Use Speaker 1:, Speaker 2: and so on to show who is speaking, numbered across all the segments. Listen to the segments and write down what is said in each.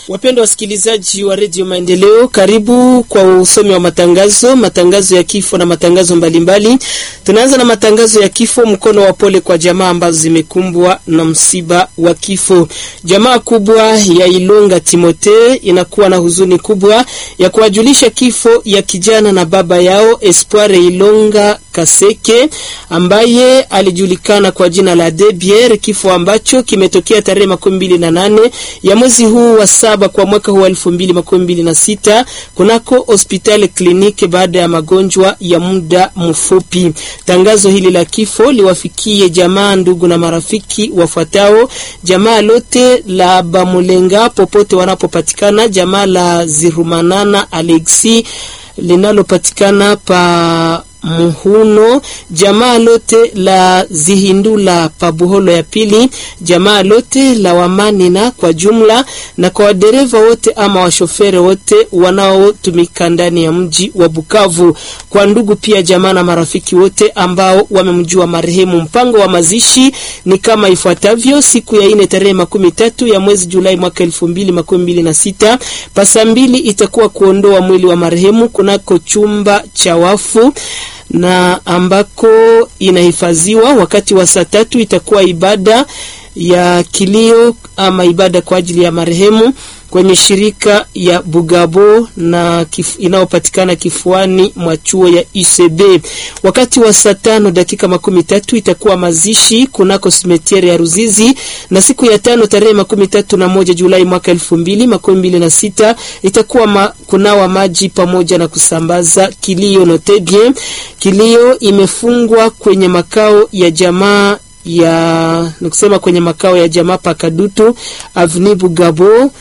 Speaker 1: Wapendwa wasikilizaji wa redio Maendeleo, karibu kwa usomi wa matangazo, matangazo ya kifo na matangazo mbalimbali. Tunaanza na matangazo ya kifo. Mkono wa pole kwa jamaa ambazo zimekumbwa na msiba wa kifo. Jamaa kubwa ya Ilonga Timote inakuwa na huzuni kubwa ya kuwajulisha kifo ya kijana na baba yao Espoir Ilonga Kaseke ambaye alijulikana kwa jina la Debier, kifo ambacho kimetokea tarehe makumi mbili na nane ya mwezi huu wa saba kwa mwaka huu elfu mbili makumi mbili na sita kunako hospitali kliniki baada ya magonjwa ya muda mfupi. Tangazo hili la kifo liwafikie jamaa, ndugu na marafiki wafuatao: jamaa lote la Bamulenga popote wanapopatikana, jamaa la Zirumanana Alexi linalopatikana pa Muhuno, jamaa lote la Zihindula Pabuholo ya pili, jamaa lote la Wamanina kwa jumla, na kwa wadereva wote ama washofere wote wanaotumika ndani ya mji wa Bukavu, kwa ndugu pia jamaa na marafiki wote ambao wamemjua marehemu. Mpango wa mazishi ni kama ifuatavyo: siku ya ine tarehe makumi tatu ya mwezi Julai mwaka elfu mbili makumi mbili na sita pasa mbili itakuwa kuondoa mwili wa marehemu kunako chumba cha wafu na ambako inahifadhiwa. Wakati wa saa tatu itakuwa ibada ya kilio ama ibada kwa ajili ya marehemu kwenye shirika ya Bugabo na kif, inayopatikana kifuani mwa chuo ya UCB. Wakati wa saa tano dakika makumi tatu itakuwa mazishi kunako simetiere ya Ruzizi, na siku ya tano tarehe makumi tatu na moja Julai mwaka elfu mbili makumi mbili na sita itakuwa ma, kunawa maji pamoja na kusambaza kilio notebie. Kilio imefungwa kwenye makao ya jamaa ya nikusema kwenye makao ya jamaa Pakadutu Avni Bugabo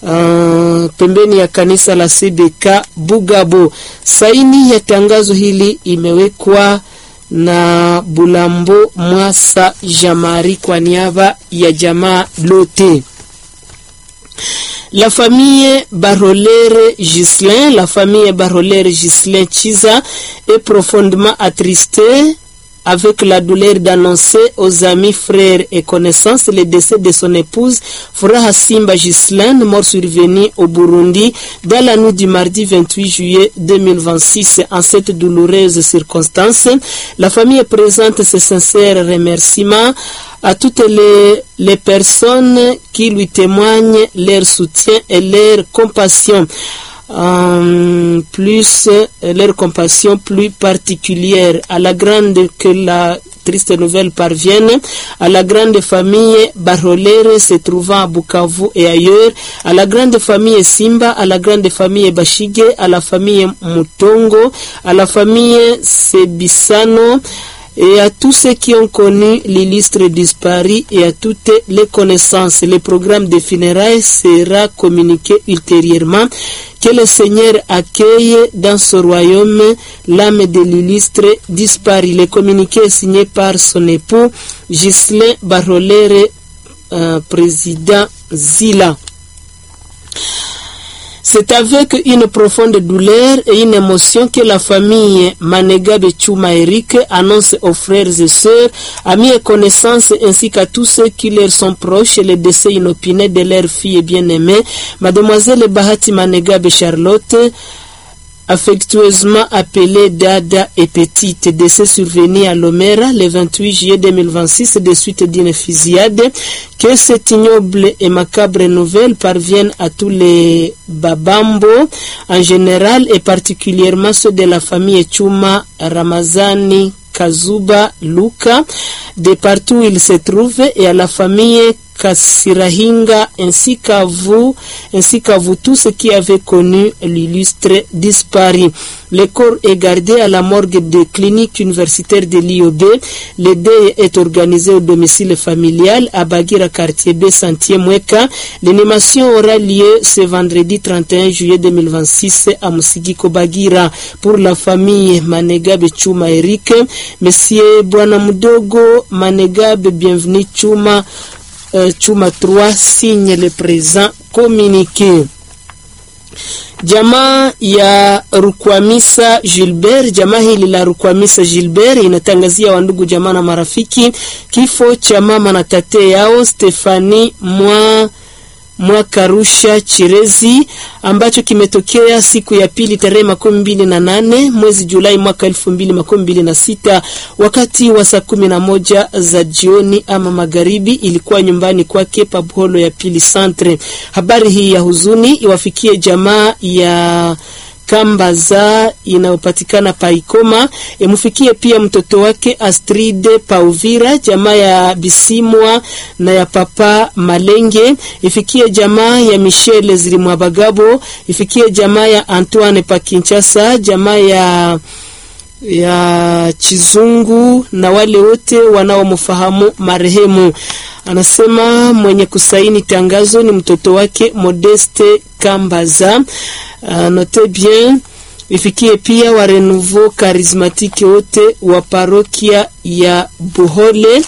Speaker 1: Uh, pembeni ya kanisa la CBK Bugabo. Saini ya tangazo hili imewekwa na Bulambo Mwasa Jamari kwa niaba ya jamaa lote. La famille Barolere Gislin, la famille Barolere Gislin Chiza est profondément attristée avec la douleur d'annoncer aux amis, frères et connaissances le décès de son épouse, Furaha Simba Gislaine, mort survenue au Burundi dans la nuit du mardi 28 juillet 2026. En cette douloureuse circonstance, la famille présente ses sincères remerciements à toutes les, les personnes qui lui témoignent leur soutien et leur compassion. Um, plus euh, leur compassion plus particulière à la grande que la triste nouvelle parvienne à la grande famille Barolere se trouvant à Bukavu et ailleurs, à la grande famille Simba, à la grande famille Bashige, à la famille Mutongo, à la famille Sebisano, et à tous ceux qui ont connu l'illustre disparu et à toutes les connaissances. Le programme de funérailles sera communiqué ultérieurement. Que le Seigneur accueille dans ce royaume l'âme de l'illustre disparu. Le communiqué est signé par son époux Ghislain Barolere, euh, président Zila. C'est avec une profonde douleur et une émotion que la famille Manegabe Chuma Eric annonce aux frères et sœurs, amis et connaissances ainsi qu'à tous ceux qui leur sont proches le décès inopiné de leur fille bien-aimée, mademoiselle Bahati Manegabe Charlotte, affectueusement appelée Dada et Petite, décès survenu à Lomera le 28 juillet 2026 de suite d'une fusillade. Que cette ignoble et macabre nouvelle parvienne à tous les Babambo en général et particulièrement ceux de la famille Chuma Ramazani Kazuba Luka, de partout où ils se trouvent, et à la famille Kasirahinga ainsi qu'à vous, ainsi qu'à vous tous qui avez connu l'illustre disparu. Le corps est gardé à la morgue de clinique universitaire de l'IOB. Le deuil est organisé au domicile familial à Bagira, quartier B, Santier Mweka. L'animation aura lieu ce vendredi 31 juillet 2026 à Musigiko Bagira. Pour la famille Manegabe Chuma Eric, Monsieur Bwana Mudogo Manegabe, bienvenue Chuma. Uh, chuma 3 signe le présent communiqué. Jamaa ya Rukwamisa Gilbert, jamaa hili la Rukwamisa Gilbert inatangazia wandugu jamaa na marafiki kifo cha mama na tate yao Stefani mwa Mwakarusha Chirezi ambacho kimetokea siku ya pili tarehe makumi mbili na nane mwezi Julai mwaka elfu mbili makumi mbili na sita wakati wa saa kumi na moja za jioni ama magharibi. Ilikuwa nyumbani kwake Pabholo ya pili Centre. Habari hii ya huzuni iwafikie jamaa ya Kambaza inayopatikana Paikoma, imfikie pia mtoto wake Astride Pauvira, jamaa ya Bisimwa na ya Papa Malenge, ifikie jamaa ya Michele Zilimwabagabo, ifikie jamaa ya Antoine pa Kinshasa, jamaa ya ya Chizungu na wale wote wanaomfahamu marehemu. Anasema mwenye kusaini tangazo ni mtoto wake Modeste Kambaza. Uh, note bien ifikie pia wa Renouveau Charismatique wote wa parokia ya Buhole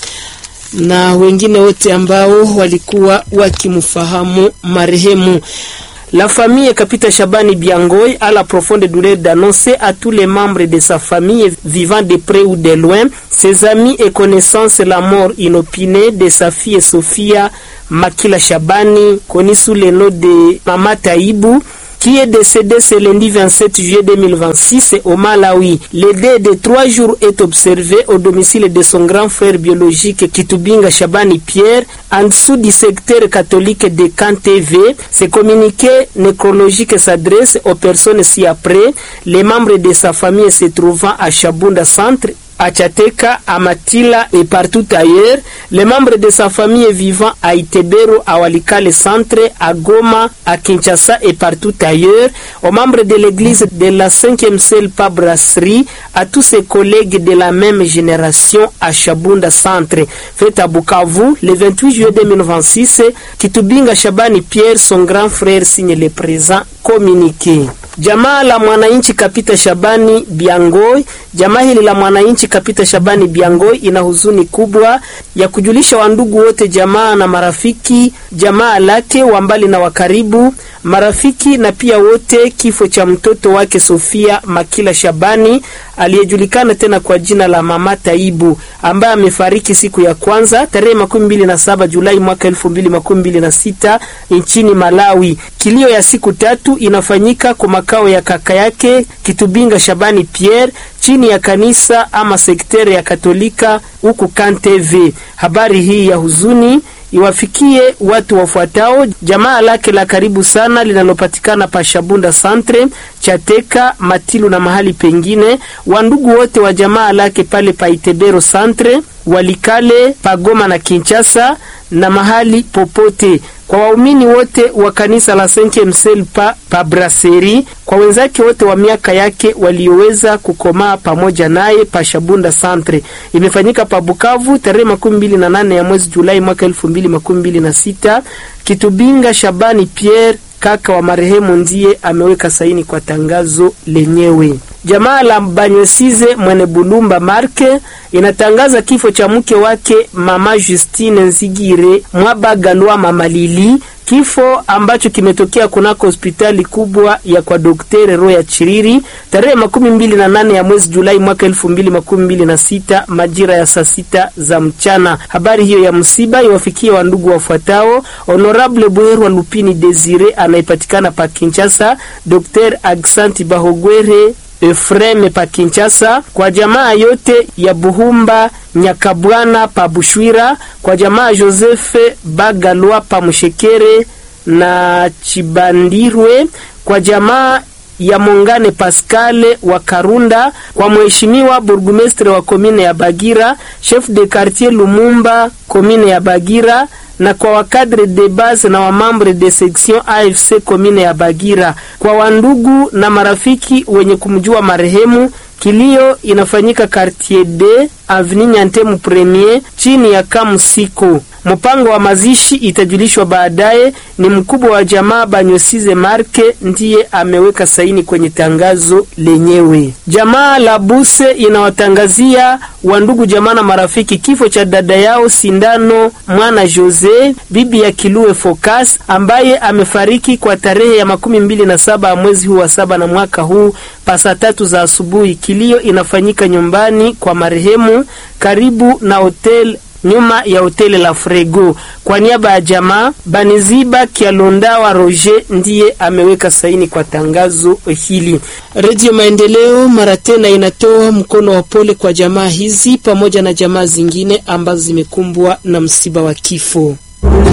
Speaker 1: na wengine wote ambao walikuwa wakimfahamu marehemu. La famille Kapita Shabani Biangoy a la profonde douleur d'annoncer à tous les membres de sa famille vivant de près ou de loin, ses amis et connaissances la mort inopinée de sa fille Sophia Makila Shabani, connue sous le nom de Mama Taïbou, qui est décédé ce lundi 27 juillet 2026 au Malawi. Le dé de trois jours est observé au domicile de son grand frère biologique Kitubinga Shabani Pierre, en dessous du secteur catholique de KanTV. Ce communiqué nécrologique s'adresse aux personnes ci-après, les membres de sa famille se trouvant à Shabunda Centre, à Tchateka, à Matila et partout ailleurs, les membres de sa famille vivant à Itebero, à Walikale Centre, à Goma, à Kinshasa et partout ailleurs, aux membres de l'église de la 5e Selpa Brasserie, à tous ses collègues de la même génération à Shabunda Centre. Fait à Bukavu, le 28 juillet 2026, Kitubinga Shabani Pierre, son grand frère, signe le présent communiqué. Jamaa la mwananchi Kapita Shabani Biangoi. Jamaa hili la mwananchi Kapita Shabani Biangoi ina huzuni kubwa ya kujulisha wandugu wote, jamaa na marafiki, jamaa lake wa mbali na wa karibu, marafiki na pia wote, kifo cha mtoto wake Sofia Makila Shabani aliyejulikana tena kwa jina la Mama Taibu ambaye amefariki siku ya kwanza tarehe makumi mbili na saba Julai mwaka elfu mbili makumi mbili na sita nchini Malawi. Kilio ya siku tatu inafanyika kwa makao ya kaka yake Kitubinga Shabani Pierre chini ya kanisa ama sekteri ya Katolika huku KanTV. Habari hii ya huzuni iwafikie watu wafuatao: jamaa lake la karibu sana linalopatikana pa Shabunda Centre, Chateka, Matilu na mahali pengine, wandugu wote wa jamaa lake pale pa Itebero Centre, Walikale, Pagoma na Kinshasa na mahali popote kwa waumini wote wa kanisa la Saint Msel pa, pa Brasserie, kwa wenzake wote wa miaka yake walioweza kukomaa pamoja naye pa Shabunda Centre. Imefanyika pa Bukavu tarehe makumi mbili na nane ya mwezi Julai mwaka elfu mbili makumi mbili na sita. Kitubinga Shabani Pierre kaka wa marehemu ndiye ameweka saini kwa tangazo lenyewe. Jamaa la Banywesize Mwene Bulumba Marke inatangaza kifo cha mke wake mama Justine Nzigire Mwabagalwa mama Lili, kifo ambacho kimetokea kunako hospitali kubwa ya kwa Daktari Roya Chiriri tarehe makumi mbili na nane ya mwezi Julai mwaka elfu mbili makumi mbili na sita majira ya saa sita za mchana. Habari hiyo ya msiba iwafikie wandugu wafuatao: Honorable Bwerwa Lupini Desire anayepatikana pa Kinshasa, Dr Agsanti Bahogwere Efreme pa Kinshasa, kwa jamaa yote ya Buhumba Nyakabwana pa Bushwira, kwa jamaa Josefe Bagalwa pa Mushekere na Chibandirwe, kwa jamaa ya Mongane Pascale wa Karunda, kwa mheshimiwa burgumestre wa komine ya Bagira, chef de quartier Lumumba komine ya Bagira na kwa wakadre de base na wamambre de section AFC komine ya Bagira, kwa wandugu na marafiki wenye kumjua marehemu. Kilio inafanyika quartier D avenue Nyantemu premier chini ya Kamusiko. Mpango wa mazishi itajulishwa baadaye. Ni mkubwa wa jamaa Banyosize Marke ndiye ameweka saini kwenye tangazo lenyewe. Jamaa la Buse inawatangazia wandugu jamaa na marafiki kifo cha dada yao Sindano Mwana Jose, bibi ya Kilue Focus, ambaye amefariki kwa tarehe ya makumi mbili na saba ya mwezi huu wa saba na mwaka huu pasa tatu za asubuhi. Kilio inafanyika nyumbani kwa marehemu karibu na hotel nyuma ya hoteli la Frego. Kwa niaba ya jamaa Baniziba Kialondawa Roger ndiye ameweka saini kwa tangazo hili. Redio Maendeleo mara tena inatoa mkono wa pole kwa jamaa hizi pamoja na jamaa zingine ambazo zimekumbwa na msiba wa kifo.